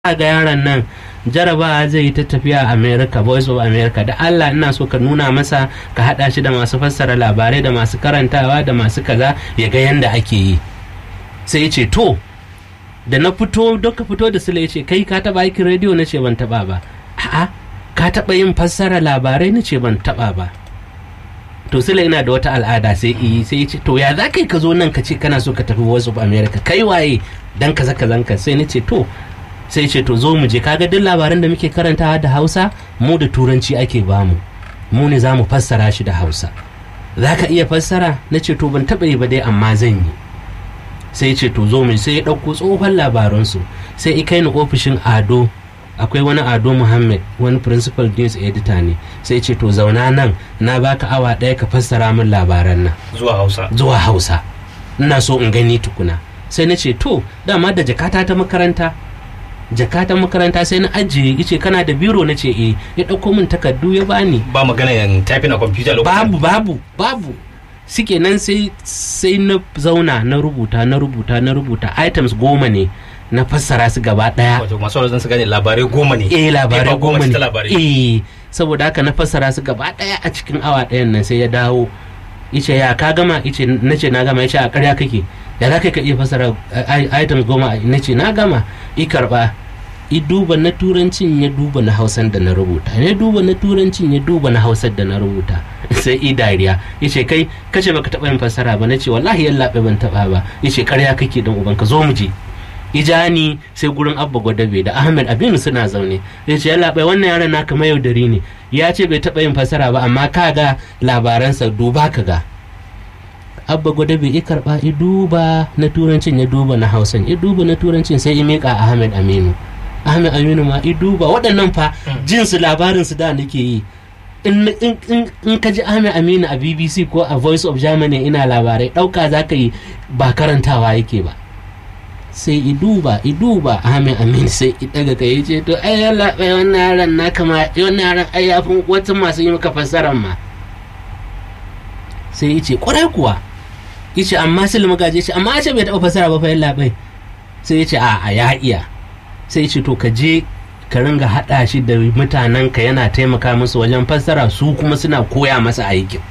ga yaron nan jarabawa zai yi ta tafiya a america voice of america da allah ina so ka nuna masa ka hada shi da masu fassara labarai da masu karantawa da masu kaza ya ga yanda ake yi sai ya ce to da na fito don ka fito da sule ya ce kai ka taba aikin rediyo na ce ban taba ba a'a ka taba yin fassara labarai na ce ban taba ba to sule ina da wata al'ada sai yi sai ya ce to ya za kai ka zo nan ka ce kana so ka tafi voice of america kai waye dan kaza kazanka sai na ce to sai ce to zo mu je kaga duk labaran da muke karantawa da hausa mu da turanci ake bamu mu ne za mu fassara shi da hausa za ka iya fassara na ce to ban taɓa yi ba dai amma zan yi sai ce to zo mu sai ya ɗauko tsohon labaransu sai i kai ni ofishin ado akwai wani ado muhammad wani principal news editor ne sai ce to zauna nan na baka awa ɗaya ka fassara min labaran nan zuwa hausa zuwa hausa ina so in gani tukuna sai na ce to dama da jakata ta makaranta jakatan makaranta sai na ajiye yace kana da biro na ce eh ya ɗauko min takardu ya bani ba magana yan typing a computer lokacin babu babu babu suke nan sai sai na zauna na rubuta na rubuta na rubuta items goma ne na fassara su gaba daya wato masu wani su gane labarai goma ne eh labarai Paper goma ce ne ta labarai eh saboda haka na fassara su gaba daya a cikin awa ɗayan nan sai ya dawo yace ya ka gama yace nace na gama yace a ƙarya kake ya za ka iya fassara i- items goma nace na gama i karba i duba na turancin ya duba na hausan da na rubuta ya duba na turancin ya duba na hausar da na rubuta sai i dariya yace kai kace baka taba yin fassara ba nace wallahi yallaɓe ban taba ba yace ƙarya kake dan uban ka zo mu je ijani sai gurin abba gwadabe da ahmed abinu suna zaune ya ce yalla bai wannan yaron naka mayaudari ne ya ce bai taɓa yin fasara ba amma ka ga labaransa duba ka ga abba gwadabe ya karɓa ya duba na turancin ya duba na hausan ya duba na turancin sai ya miƙa ahmed aminu ahmed aminu ma ya duba waɗannan fa jinsu labarinsu da nake yi in, in, in, in ka ji ahmed aminu a bbc ko a voice of germany ina labarai ɗauka za ka yi ba karantawa yake ba sai i duba i duba amin amin sai i daga kai ce to ai yalla bai wannan yaran na kama wannan yaran ai yafin wata masu yi maka fassarar ma sai yace kwarai kuwa yace amma sil magaje ce amma ce bai taɓa fassara ba fa yalla bai sai yace a a ya iya sai yace to ka je ka ringa haɗa shi da mutanen ka yana taimaka musu wajen fassara su kuma suna koya masa aikin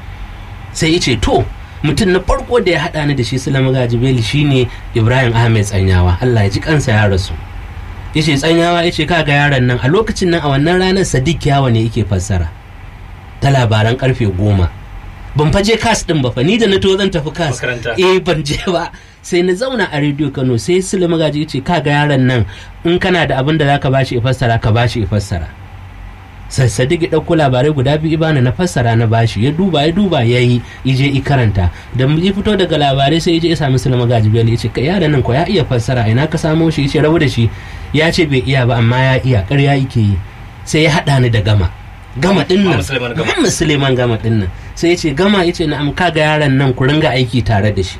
sai yace to mutum na farko da ya haɗa ni da shi sulama gajibeli shine ibrahim ahmed tsanyawa allah ya ji kansa ya rasu ya ce tsanyawa ya ce kaga yaron nan a lokacin nan a wannan ranar sadiq yawa ne yake fassara ta labaran karfe goma ban faje kas din ba fa ni da na to zan tafi kas Makaranta. eh ban je ba sai na zauna a rediyo kano sai sulama gaji ya ce kaga yaron nan in kana da abin da zaka bashi ya fassara ka bashi ya fassara sassadik ya ɗauko labarai guda biyu ibana na fassara na bashi ya duba ya duba ya yi ije i karanta da ya fito daga labarai sai ya je ya sami sulama gajibiyar ya ce kai yaran nan ko ya iya fassara ina ka samo shi ya ce rabu da shi ya ce bai iya ba amma ya iya ƙarya yake yi sai ya haɗa ni da gama gama ɗin nan Muhammad Suleiman Gama. Muhammad Suleiman gama ɗin nan sai ya ce gama ya ce na'am ka ga yaran nan ku ringa aiki tare da shi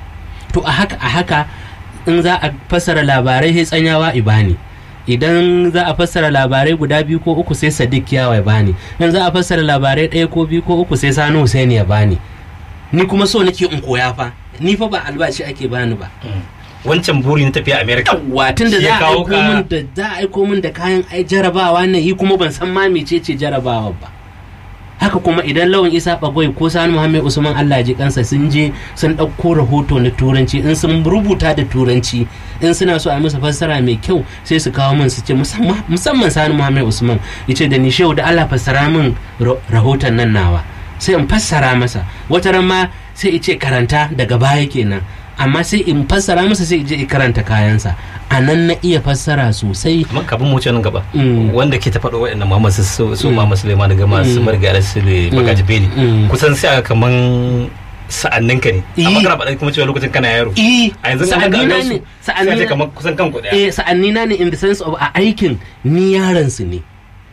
to a haka a haka in za a fassara labarai sai tsanyawa ibani idan za a fassara labarai guda biyu ko uku sai sadiq yawa ya bani in za a fassara labarai ɗaya ko biyu ko uku sai sani husaini ya bani ni kuma so nake in koya fa ni fa ba albashi ake bani ba wancan buri na tafiya america watin da Shi za ya a kawo aiko ka- min da za a aiko min da kayan ai jarabawa ne yi kuma ban san ma mecece jarabawa ba haka kuma idan lawan isa bagwai ko sani muhammed usman allah ji kansa sun je sun ɗauko rahoto na turanci in sun rubuta da turanci in suna so a musu fassara mai kyau sai su kawo min su ce musamman musamman sani muhammed usman ya ce da ni shehu da allah fassara min ra- rahoton nan nawa sai in fassara masa wata ran ma sai ya ce karanta daga baya kenan amma sai in fassara masa sai in je in karanta kayansa a nan na iya fassara sosai amma kafin mu wuce nan gaba Mm. wanda ke ta faɗo waɗannan Muhammad su su su Mm. Muhammad Suleiman daga masu Mm. marga su ne Mm. magaji beli Mm. kusan sai aka kaman sa'annin ka ne Eh. amma kana faɗa kuma cewa lokacin kana yaro eh a yanzu an ga sa'annina gansu ne sai a ce sa'annina kaman kusan kanku ɗaya eh sa'annina ne in the sense of a aikin ni yaran su ne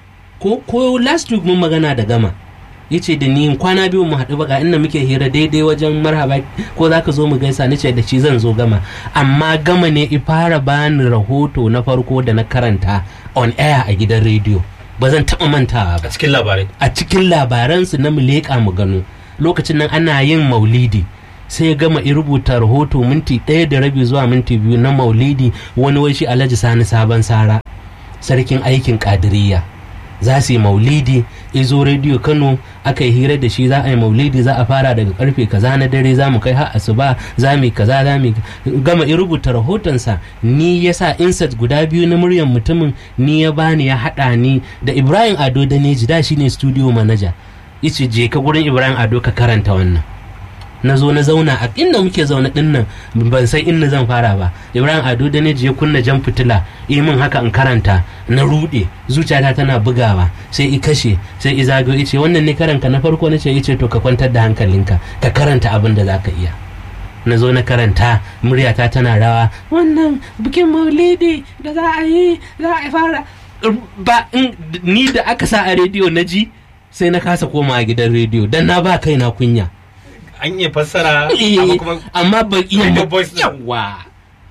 ko ko last week mun magana da gama yace da ni kwana biyu mu haɗu ba ga inda muke hira daidai wajen marhaba ko zaka zo mu gaisa nace da shi zan zo gama amma gama ne i fara bani rahoto na farko da na karanta on air a gidan rediyo ba zan taɓa mantawa ba a cikin labarai a cikin labaransu na mu leƙa mu gano lokacin nan ana yin maulidi sai ya gama ya rubuta rahoto minti ɗaya da rabi zuwa minti biyu na maulidi wani wai shi alhaji sani sabon sara sarkin aikin kadiriya za su yi maulidi izo rediyo kano aka yi hira da shi za a yi maulidi za a fara daga karfe kaza na dare za mu kai har asuba za mu yi kaza za mu yi gama in rubuta rahotonsa ni ya sa insert guda biyu na muryar mutumin ni ya bani ya haɗa ni da ibrahim ado da neji da shine studio manager yace je ka gurin ibrahim ado ka karanta wannan na zo na zauna a inda muke zaune din nan ban san inda zan fara ba ibrahim ado da ya kunna jan fitila yi min haka in karanta na rude zuciyata tana bugawa sai i kashe sai i zagayo ice wannan ne karanka na farko na ce ice to ka kwantar da hankalinka ka karanta abin da zaka iya na zo na karanta muryata tana rawa wannan bikin maulidi da za a yi za a fara ba ni da aka sa a rediyo na ji sai na kasa koma a gidan rediyo dan na ba kaina kunya an iya fassara amma ba iya yawa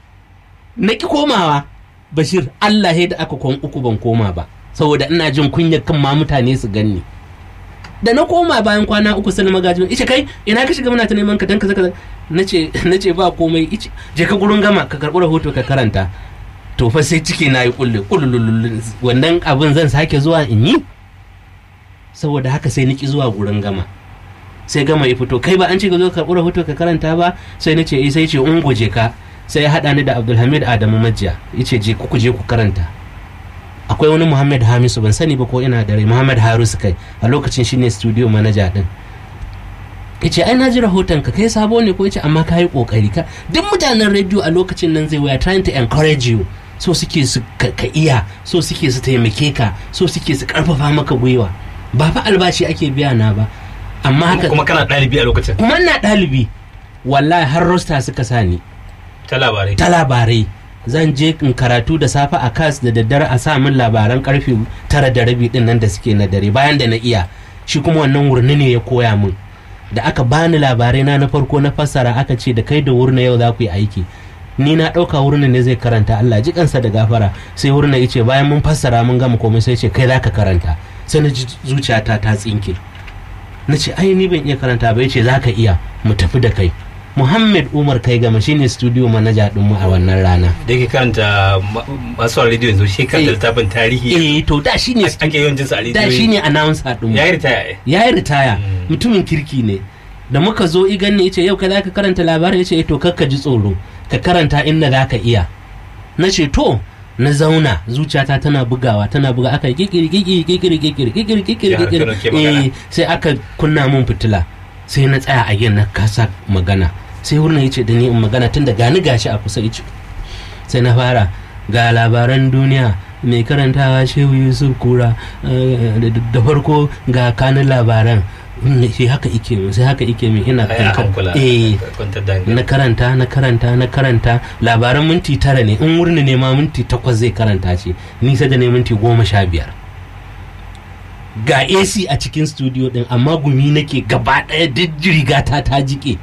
na ki komawa bashir Allah da aka kwan uku ban koma ba saboda ina jin kunya kan ma mutane su ganni da na koma bayan kwana uku sai magaji ice kai ina ka shiga muna ta neman ka dan kaza kaza nace nace ba komai ice je ka gurin gama ka karbi rahoto ka karanta to fa sai ciki na yi kulle kullulul wannan abin zan sake zuwa in yi saboda haka sai niki zuwa gurin gama sai gama ya fito kai ba an ce ka zo karɓi rahoto ka karanta ba sai na ce eh sai ce ungo je ka sai ya haɗa ni da abdulhamid adamu majiya ya ce je ku je ku karanta akwai wani muhammad hamisu ban sani ba ko ina da rai muhammad harisu kai a lokacin shine studio manager din ya ce ai na ji rahoton ka kai sabo ne ko ya ce amma ka yi kokari ka duk mutanen rediyo a lokacin nan zai waya trying to encourage you so suke su ka iya so suke su taimake ka so suke su karfafa maka gwiwa ba fa albashi ake biya na ba amma haka kuma kana ɗalibi a lokacin kuma ina ɗalibi wallahi har rosta suka sani ta labarai ta labarai zan je in karatu da safe a kas da daddare a sa min labaran karfe tara da rabi din nan da suke na dare bayan da na iya shi kuma wannan wurni ne ya koya min da aka bani labarai na na farko na fassara aka ce da kai da wurna yau za ku yi aiki ni na ɗauka wurna ne zai karanta Allah ji kansa da gafara sai wurna ya ce bayan mun fassara mun gama komai sai ce kai za ka karanta sai na ji zuciyata ta tsinke na ce ai ni ban iya karanta ba yace za ka iya mu tafi da kai muhammad umar kai gama shine studio manager din mu a wannan rana da yake karanta masu a rediyo yanzu shi kan littafin tarihi eh to da shine ake yawan jinsa a rediyo da shine announcer din mu ya yi ritaya ya yi ritaya mutumin kirki ne da muka zo igan ne yace yau kai zaka karanta labarin yace eh to kakka ji tsoro ka karanta inda zaka iya na ce to na zauna zuciyata tana bugawa tana buga aka yi kikiri kikiri kikiri kikiri kikiri kikiri kikiri eh sai aka kunna mun fitila sai na tsaya a yin na kasa magana sai wurin ya ce da ni in magana tun da gani gashi a kusa ice sai na fara ga labaran duniya mai karantawa shehu yusuf kura da farko ga kanin labaran sai haka ike min sai haka ike min ina eh na karanta na karanta na karanta labaran minti tara ne in wurin ne ma minti takwas zai karanta ce ni sai da ne minti goma sha biyar ga AC a cikin studio din amma gumi nake gaba ɗaya duk rigata ta jike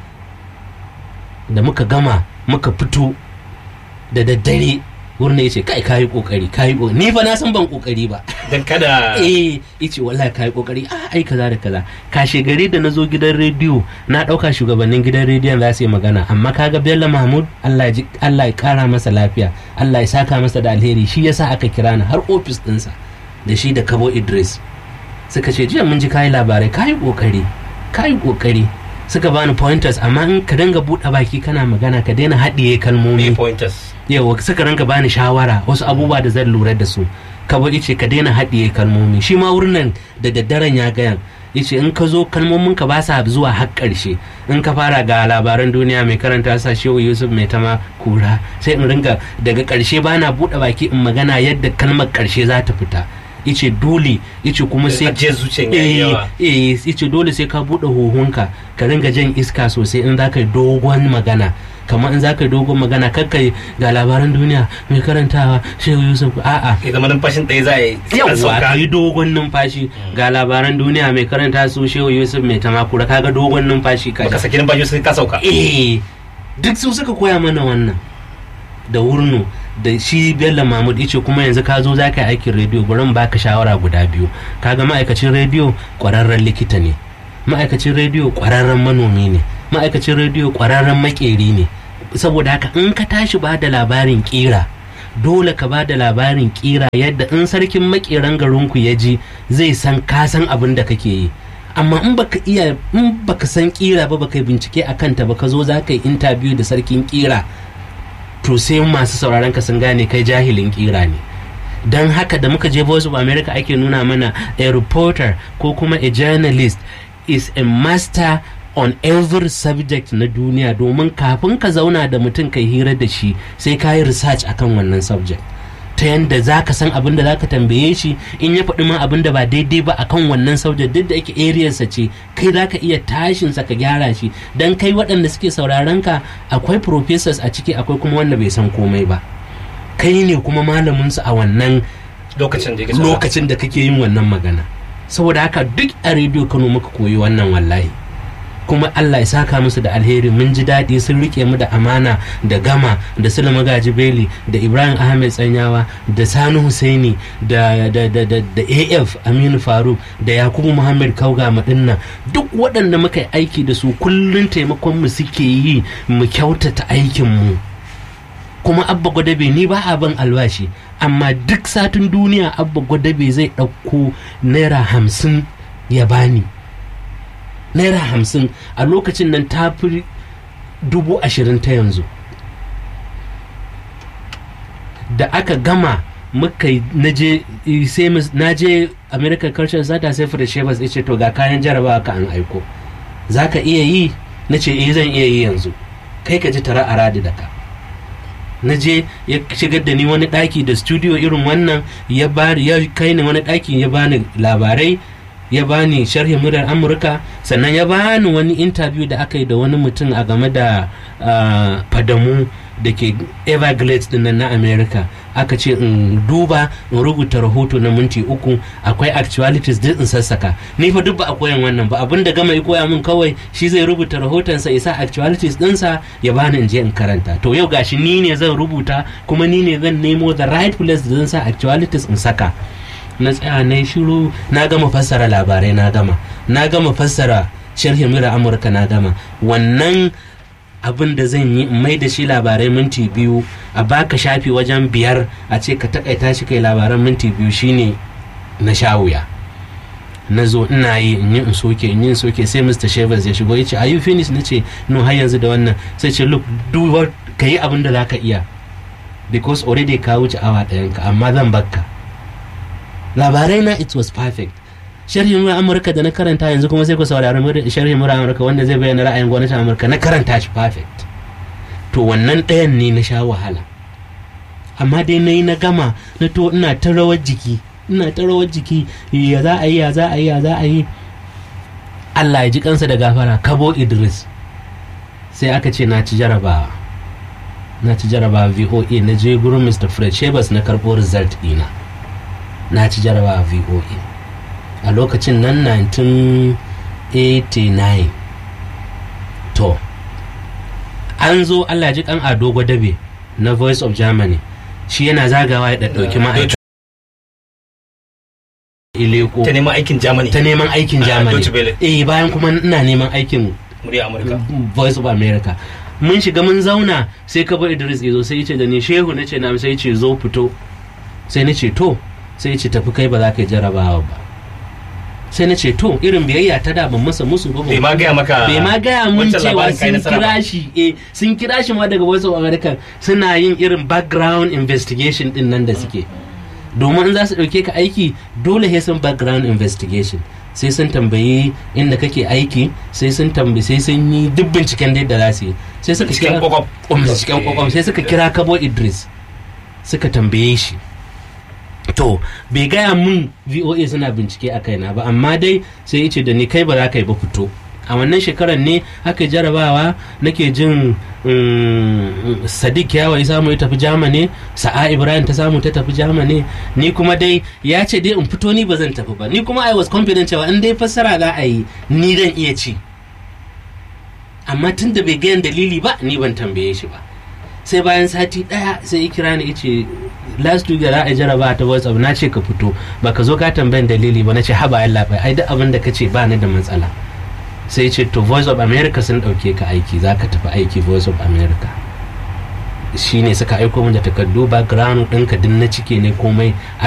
da muka gama muka fito da daddare wurin ya ce kai kayi kokari kayi kokari ni fa na san ban kokari ba dan kada eh yace wallahi kayi kokari a ai kaza da kaza kashe gari da nazo gidan rediyo na dauka shugabannin gidan rediyon za su yi magana amma kaga Bello Mahmud Allah ya Allah ya kara masa lafiya Allah ya saka masa da alheri shi yasa aka kira ni har ofis dinsa da shi da Kabo Idris suka ce jiya mun ji kayi labarai kayi kokari kayi kokari suka bani pointers amma in ka dinga buɗe baki kana magana ka daina haɗiye kalmomi pointers yawa suka rinka bani shawara wasu abubuwa da zan lura da su ka ba ce ka daina haɗiye kalmomi shi ma wurin nan da daddaren ya gayan yace in ka zo kalmomin ka ba sa zuwa har ƙarshe in ka fara ga labaran duniya mai karanta sa shehu yusuf mai tama kura sai in ringa daga ƙarshe bana buɗe baki in magana yadda kalmar ƙarshe za ta fita yace dole yace kuma sai ajiyar zuciyan yayi yawa eh yace dole sai ka bude huhunka ka ringa jan iska sosai in zaka yi dogon magana kamar in zaka yi dogon magana kakkai ga labaran duniya mai karantawa shehu yusuf a'a ya zama numfashin ɗaya za a yi yawwa ka yi dogon numfashi ga labaran duniya mai karanta su shehu yusuf mai tamakura kaga dogon numfashi ka baka saki numfashi sai ka sauka eh duk su suka koya mana wannan da wurnu da shi bello mahmud yace kuma yanzu ka zo za ka yi aikin rediyo bari in baka shawara guda biyu kaga ma'aikacin rediyo kwararren likita ne ma'aikacin rediyo kwararren manomi ne ma'aikacin rediyo ƙwararren makeri ne saboda haka in ka tashi ba da labarin ƙira dole ka ba da labarin ƙira yadda in sarkin makeran garinku ya ji zai san ka san abin da kake yi amma in baka iya in baka san ƙira ba baka yi bincike a kanta ba ka zo za ka yi intabiyu da sarkin ƙira to sai masu sauraron ka sun gane kai jahilin ƙira ne don haka da muka je voice of america ake nuna mana a reporter ko kuma a journalist is a master on every subject na duniya domin kafin ka zauna da mutum kai hira da shi sai ka yi research akan wannan subject ta yadda za ka san abin da za ka tambaye shi in ya faɗi ma abin da ba daidai ba akan wannan subject duk da ake ariyarsa ce kai za ka iya tashinsa ka gyara shi don kai waɗanda suke sauraron ka akwai professors a ciki akwai kuma wanda bai san komai ba kai ne kuma malaminsu a wannan lokacin da lokacin da kake yin wannan magana saboda haka duk a rediyo kano muka koyi wannan wallahi kuma Allah ya saka musu da alheri mun ji daɗi sun rike mu da amana da gama da Sule Magaji Beli da Ibrahim Ahmed Tsanyawa da Sani Husaini da da da da, da AF Aminu Faruk da Yakubu Muhammad Kauga Madinna duk waɗanda muka yi aiki da su kullun taimakon mu suke yi mu kyautata aikin mu kuma abba gwadabe ni ba a ban albashi amma duk satin duniya abba gwadabe zai ɗauko naira hamsin ya bani naira hamsin a lokacin nan ta fi dubu ashirin ta yanzu da aka gama muka naje sai na je american culture sata sai fara shebas ya ce to ga kayan jarabawa ka an aiko za ka iya yi na ce eh zan iya yi yanzu kai ka ji tara a radi da ka na je ya shigar da ni wani ɗaki da studio irin wannan ya bari ya kai ni wani ɗaki ya bani labarai ya bani sharhin muryar amurka sannan ya bani wani interview da aka yi da wani mutum a game da fadamu da ke everglades din na america aka ce in duba in rubuta rahoto na minti uku akwai actualities duk in sassaka ni fa duk ba a koyan wannan ba abin da gama ya koya min kawai shi zai rubuta rahotonsa isa actualities dinsa ya bani in je in karanta to yau gashi ni ne zan rubuta kuma ni ne zan nemo the right place da zan sa actualities in saka na tsaya na shiru na gama fassara labarai na gama na gama fassara sharhin mura amurka na gama wannan abin da zan yi mai da shi labarai minti biyu a baka shafi wajen biyar a ce ka takaita shi kai labaran minti biyu shine na sha wuya na zo ina yi in yi in soke in yi in soke sai mr shevers ya shigo ya ce are you finished na ce no har yanzu da wannan sai ce look do what ka yi abin da za ka iya because already ka wuce awa ɗayanka amma zan bakka labarai na it was perfect sharhin mura amurka da na karanta yanzu kuma sai ku saurari sharhin mura amurka wanda zai bayyana ra'ayin gwamnatin amurka na karanta shi perfect to wannan ɗayan ne na sha wahala amma dai na yi na gama na to ina ta rawar jiki ina ta rawar jiki ya za a yi ya za a yi ya za a yi allah ya ji kansa da gafara kabo idris sai aka ce na ci jarabawa na ci jarabawa voa na je gurin mr fred shebas na karɓo result ɗina na ci jarabawa voa a lokacin nan 1989 to an zo allah ji kan ado gwadabe na voice of germany shi yana zagawa ya ɗauki ma'aikata ileko ta neman aikin germany ta neman aikin Ah, germany Deutsche Welle. eh bayan kuma ina neman aikin murya amurka voice of america mun shiga mun zauna sai ka bar idris ya zo sai ya ce da ni shehu na ce na sai ya ce zo fito sai na ce to sai ya ce tafi kai ba za ka yi jarabawa ba sai na ce to irin biyayya ta da ban masa musu ba ban bai ma gaya maka bai ma gaya mun wancan cewa labarin kai sun nasara ba. kira shi eh sun kira shi ma daga voice of america suna yin irin background investigation din nan da suke domin in za su ɗauke ka aiki dole sai sun background investigation sai sun tambayi inda kake aiki sai sun tambayi sai sun yi duk binciken da za su yi sai suka Binciken kira kwakwaf. Um, binciken kwakwaf sai suka kira kabo idris suka tambaye shi to bai gaya mun voa suna bincike a kaina ba amma dai sai ya ce da ni kai ba za ka yi ba fito a wannan shekarar ne aka yi jarabawa nake jin mm, sadiq yawa ya samu ya tafi jamani sa'a ibrahim ta samu ta tafi jamani ni kuma dai ya ce dai in fito ni ba zan tafi ba ni kuma i was confident cewa in dai fassara za a yi ni zan iya ci amma tun da bai gayan dalili ba ni ban tambaye shi ba sai bayan sati daya sai ya kira ni yace last week da za a jaraba ta whatsapp na ce ka fito ba ka zo ka tambayan dalili ba na ce haba yalla bai ai duk abin da ka ce ba ni da matsala sai ce to voice of america sun ɗauke ka aiki za ka tafi aiki voice of america shine suka aiko min da takardu background ɗinka din na cike ne komai